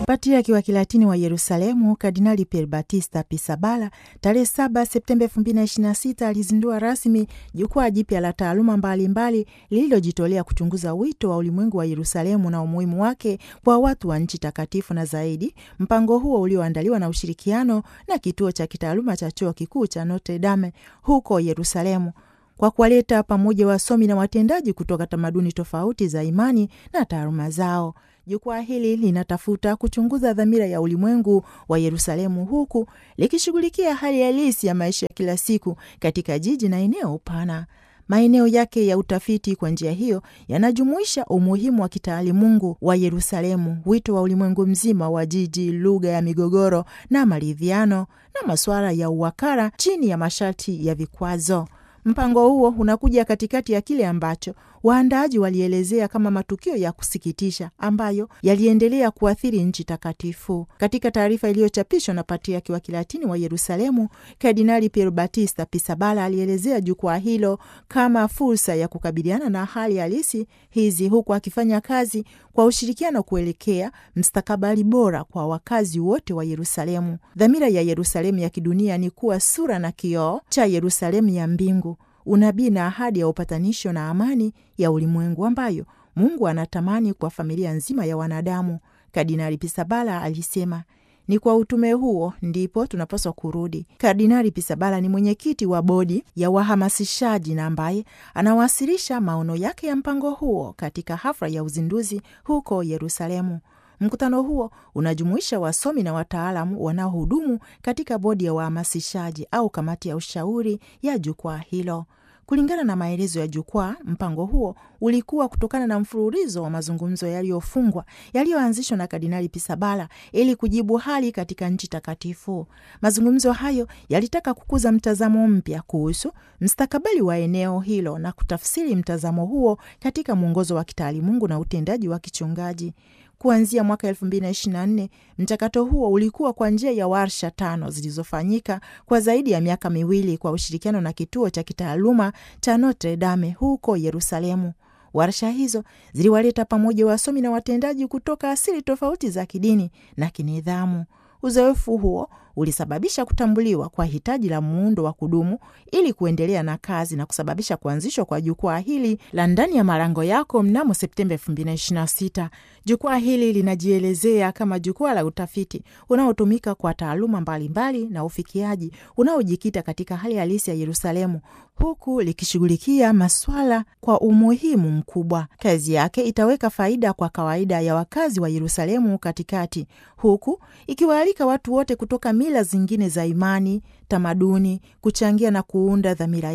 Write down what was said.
Patriaki wa Kilatini wa Yerusalemu Kardinali Pier Battista Pisabala tarehe 7 Septemba 2026 alizindua rasmi jukwaa jipya la taaluma mbalimbali lililojitolea kuchunguza wito wa ulimwengu wa Yerusalemu na umuhimu wake kwa watu wa nchi takatifu na zaidi. Mpango huo ulioandaliwa na ushirikiano na kituo cha kitaaluma cha chuo kikuu cha Notre Dame huko Yerusalemu kwa kuwaleta pamoja wasomi na watendaji kutoka tamaduni tofauti za imani na taaluma zao. Jukwaa hili linatafuta kuchunguza dhamira ya ulimwengu wa Yerusalemu huku likishughulikia hali halisi ya maisha ya kila siku katika jiji na eneo pana. Maeneo yake ya utafiti kwa njia hiyo yanajumuisha umuhimu wa kitaalimungu wa Yerusalemu, wito wa ulimwengu mzima wa jiji, lugha ya migogoro na maridhiano, na masuala ya uwakala chini ya masharti ya vikwazo. Mpango huo unakuja katikati ya kile ambacho waandaaji walielezea kama matukio ya kusikitisha ambayo yaliendelea kuathiri nchi takatifu. Katika taarifa iliyochapishwa na Patriaki wa Kilatini wa Yerusalemu, Kardinali Pier Battista Pisabala alielezea jukwaa hilo kama fursa ya kukabiliana na hali halisi hizi, huku akifanya kazi kwa ushirikiano kuelekea mstakabali bora kwa wakazi wote wa Yerusalemu. Dhamira ya Yerusalemu ya kidunia ni kuwa sura na kioo cha Yerusalemu ya mbingu unabii na ahadi ya upatanisho na amani ya ulimwengu ambayo Mungu anatamani kwa familia nzima ya wanadamu. Kardinali Pisabala alisema ni kwa utume huo ndipo tunapaswa kurudi. Kardinali Pisabala ni mwenyekiti wa bodi ya wahamasishaji na ambaye anawasilisha maono yake ya mpango huo katika hafla ya uzinduzi huko Yerusalemu. Mkutano huo unajumuisha wasomi na wataalamu wanaohudumu katika bodi ya wahamasishaji au kamati ya ushauri ya jukwaa hilo. Kulingana na maelezo ya jukwaa, mpango huo ulikuwa kutokana na mfululizo wa mazungumzo yaliyofungwa yaliyoanzishwa na Kardinali Pisabala ili kujibu hali katika nchi takatifu. Mazungumzo hayo yalitaka kukuza mtazamo mpya kuhusu mstakabali wa eneo hilo na kutafsiri mtazamo huo katika mwongozo wa kitaalimungu na utendaji wa kichungaji. Kuanzia mwaka elfu mbili na ishirini na nne mchakato huo ulikuwa kwa njia ya warsha tano zilizofanyika kwa zaidi ya miaka miwili kwa ushirikiano na kituo cha kitaaluma cha Notre Dame huko Yerusalemu. Warsha hizo ziliwaleta pamoja wasomi na watendaji kutoka asili tofauti za kidini na kinidhamu. Uzoefu huo ulisababisha kutambuliwa kwa hitaji la muundo wa kudumu ili kuendelea na kazi na kusababisha kuanzishwa kwa jukwaa hili la ndani ya malango yako mnamo Septemba 2026. Jukwaa hili linajielezea kama jukwaa la utafiti unaotumika kwa taaluma mbalimbali na ufikiaji unaojikita katika hali halisi ya Yerusalemu, huku likishughulikia maswala kwa umuhimu mkubwa. Kazi yake itaweka faida kwa kawaida ya wakazi wa Yerusalemu katikati, huku ikiwaalika watu wote kutoka mila zingine za imani, tamaduni kuchangia na kuunda dhamira